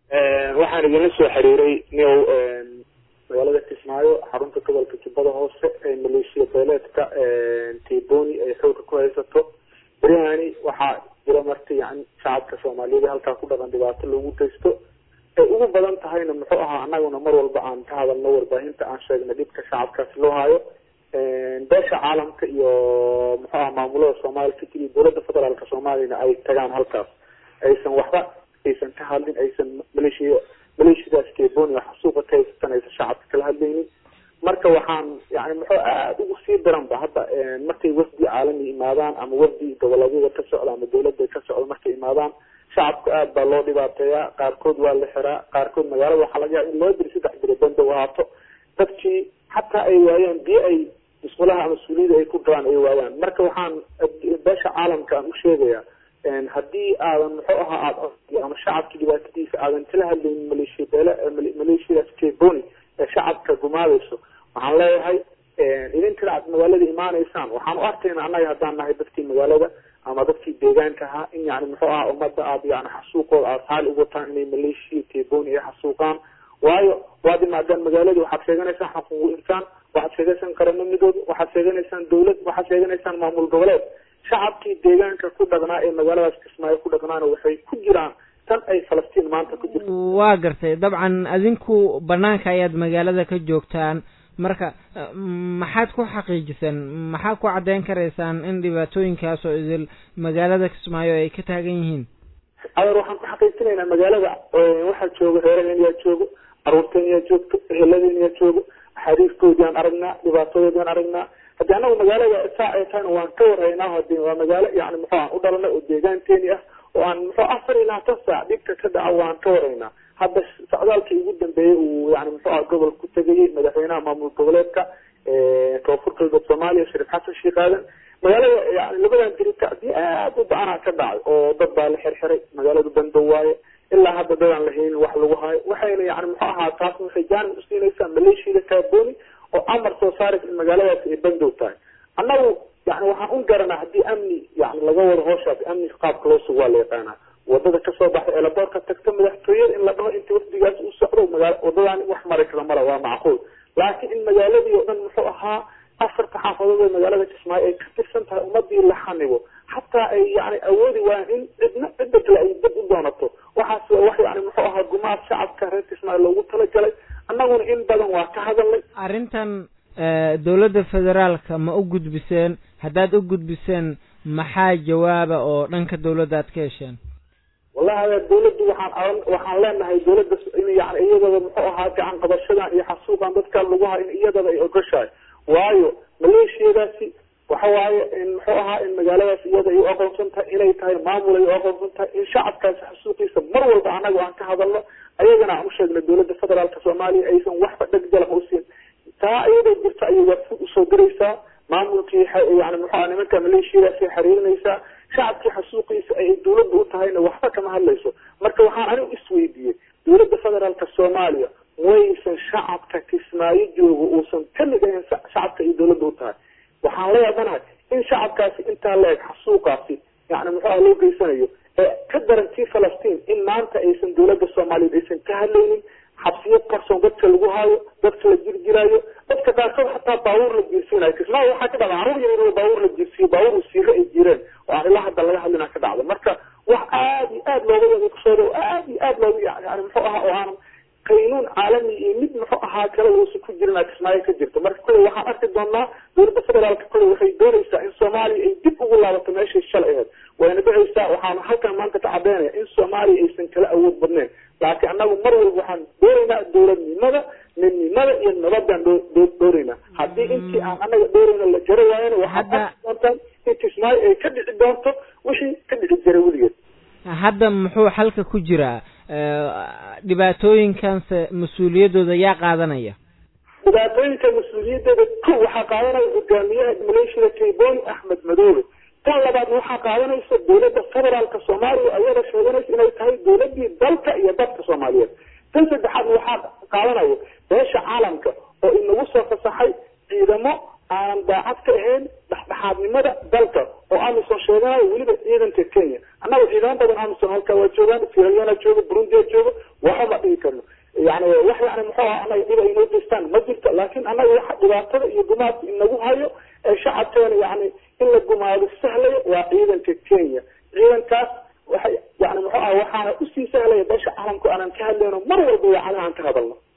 waxaan idinla soo xiriiray niow magaalada kismaayo xarunta gobolka jubbada hoose ee maleeshiya beeleedka tiboni ay xooga ku haysato beryahani waxaa jira marka yani shacabka soomaaliyada halkaa ku dhaqan dhibaato loogu geysto ay ugu badan tahayna muxuu ahaa anaguna mar walba aan ka hadalno warbaahinta aan sheegna dhibka shacabkaasi loo hayo beesha caalamka iyo muxuu aha maamulada soomaaliya kadib iyo dowladda federaalka soomaaliyana ay tagaan halkaas aysan waxba aysan ka hadlin aysan maleeshiya maleeshiyadaas keboni oo xasuuqa ka haysatan aysan shacabka kala hadlaynin marka waxaan yani muxuu aada ugu sii daran ba hadda markay wafdi caalami imaadaan ama wafdi goboleedyada ka socda ama dawladda ka socda markay imaadaan shacabka aada baa loo dhibaateeyaa qaarkood waa la xiraa qaarkood magaalada waxaa laga yaaba in loo diri saddex biro banda u ahaato dadkii xataa ay waayaan biyo ay musqulaha ama suuliyada ay ku galaan ay waayaan marka waxaan beesha caalamka aan u sheegayaa haddii aadan muxuu ahaa aada ama shacabka dhibaatadiisa aadan kala hadlaynin maleeshiya beele maleeshiyadaas keboni ee shacabka gumaadayso waxaan leeyahay idinkana aad magaalada imaanaysaan waxaan u arkayna annaga haddaan nahay dadkii magaalada ama dadkii deegaanka ahaa in yani muxuu ahaa ummadda aad yani xasuuqooda aada xaali ugu wataan inay maleeshiya keboni ay xasuuqaan waayo waad imaadaan magaalada waxaad sheeganaysaan xuquuqu insaan waxaad sheeganaysaan qarano midoob waxaad sheeganaysaan dawlad waxaad sheeganaysaan maamul goboleed shacabkii deegaanka ku dhaqnaa ee magaaladaas kismaayo ku dhaqnaana waxay ku jiraan tan ay falastiin maanta ku jirto waa gartay dabcan adinku banaanka ayaad magaalada ka joogtaan marka maxaad ku xaqiijiseen maxaad ku caddeyn karaysaan in dhibaatooyinkaas oo idil magaalada kismaayo ay ka taagan yihiin adeer waxaan ku xaqiijinaynaa magaalada waxaa jooga reeraheen yaa joogo caruurteen yaa joogto eheladeen yaa joogo axaadiiskoodiaan aragnaa dhibaatadoodiaan aragnaa haddii anagu magaalada saa ay tahayna waan ka warhaynaa hadi waa magaalo yani muxuu aan u dhalanay oo deegaanteeni ah oo aan muxuu afar iyo labaatan saac dhibka ka dhaca waan ka warhaynaa hadda socdaalkii ugu dambeeyey uu yani muxuu aha gobol ku tegayey madaxweynaha maamul goboleedka koonfur galbeed soomaaliya shariif xasan sheekh aadan magaalada yani labadan dirita hadii aada u ba-anaa ka dhacay oo dad baa la xirxiray magaaladu bandow waaye ilaa hadda dadaan la haynin wax lagu hayo waxayna yani muxuu ahaa taas waxay jaanib usiinaysaa maleeshiyada kaaboni oo amar soo saaraysa in magaaladaasi ay bandow tahay annagu yani waxaan un garanaa haddii amni yani laga wado hooshaas amni qaabka loo sugo waa la yaqaanaa wadada kasoo baxay eelaboorka tagta madaxtooyada in la dhaho inta wafdigaas u socdo magaa wadadaan wax mari kara mala waa macquul laakiin in magaaladii oo dhan muxuu ahaa afarta xaafadood ee magaalada kismaayo ay ka tirsan tahay ummadii la xanibo xataa ay yani awoodi waayaan in cidna cidda kale ay dib u doonato waxaas wax yani muxuu ahaa gumaad shacabka reer kismaayo loogu talagalay annaguna in badan waa ka hadalnay arrintan dowladda federaalka ma u gudbiseen haddaad u gudbiseen maxaa jawaaba oo dhanka dawladda aad ka hesheen wallahi adeer dawladdu waxaan waxaan leenahay dawladda in yani iyadaba muxuu ahaa gacan qabashadan iyo xasuuqan dadka lagu hayo in iyadaba ay ogoshahay waayo maleeshiyadaasi waxa waaye in muxuu ahaa in magaaladaas iyada ay u aqoonsan tahay inay tahay maamul ay u aqoonsan tahay in shacabkaasi xasuuqiisa mar walba anaga aan ka hadalno ayagana aan usheegna dawladda federaalka soomaaliya aysan waxba dhegjalama usiin taa iyadoo jirta ayay waafud usoo diraysaa maamulkii yani muxuu nimanka maleeshiyadaasi xiriirinaysaa shacabkii xasuuqiisa ay dawladda u tahayna waxba kama hadlayso marka waxaan anigu isweydiiyey dawladda federaalka soomaaliya waysan shacabka kismaayo joogo uusan kamid ahayn shacabka iyo dawladda u tahay waxaan la yaabanahay in shacabkaasi intaa la eg xasuuqaasi yani muxuu ah loo geysanayo ee ka daran tii falastiin in maanta aysan dawladda soomaaliyeed aysan ka hadlaynin xabsiyo qarsoon dadka lagu haayo dadka la jirjiraayo dadka qaarkood xataa baabuur la jiirsiinayo kismaayo waxaa ka dhacda carruur yar yar baabuur la jiirsiyo baabuur wasiiro ay jireen oo aan ilaa hadda laga hadlina ka dhacda marka wax aada iyo aada looga yaqiiqsoodo oo aada iyo aada looga yani muxuu ahaa oo aanan qaynuun caalami iyo mid muxuu ahaa kale uusan ku jirin kismaayo ka jirto marka kulley waxaan arki doonaa dawladda federaalka kulley waxay doonaysaa in soomaaliya ay dib ugu laabato meeshay shalay ahayd wayna dhicaysaa waxaana halkan maanta ka cadeynaya in soomaaliya aysan kala awood badnayn laakiin annagu mar walba waxaan doonaynaa dowladnimada midnimada iyo nabadaan doonaynaa haddii intii aan anaga doorayna la jaro waayana waxaad arki doontaan in kismaayo ay ka dhici doonto wixii ka dhici jiray weligeed hadda muxuu xalka ku jiraa dhibaatooyinkanse mas-uuliyaddooda yaa qaadanaya dhibaatooyinka mas-uuliyaddeeda ko waxaa qaadanaya hogaamiyaha maleeshiyada kayboni axmed madoobe tan labaad waxaa qaadanaysa dawladda federaalka soomaaliya ayada sheeganaysa inay tahay dawladii dalka iyo dadka soomaaliyeed tan saddexaad waxaa qaadanaya beesha caalamka oo inagu soo fasaxay ciidamo aan daacad ka ahayn dhexdhexaad dhexdhexaadnimada dalka oo amisom sheeganayo weliba ciidanka kenya annaga ciidamo badan amisom halkaa waa joogaan sieraleona jooga burundia jooga waxba ma dhigi karno yani wax yani muxuu aha anaga dhib ay inoo geystaan ma jirto laakin annaga waxa dhibaatada iyo gumaadka inagu hayo ee shacabkeena yani in la gumaado sahlaya waa ciidanka kenya ciidankaas waxay yani muxuu aha waxaana usii sahlaya beesha caalamku aanan ka hadlayno mar walba yani aan ka hadalno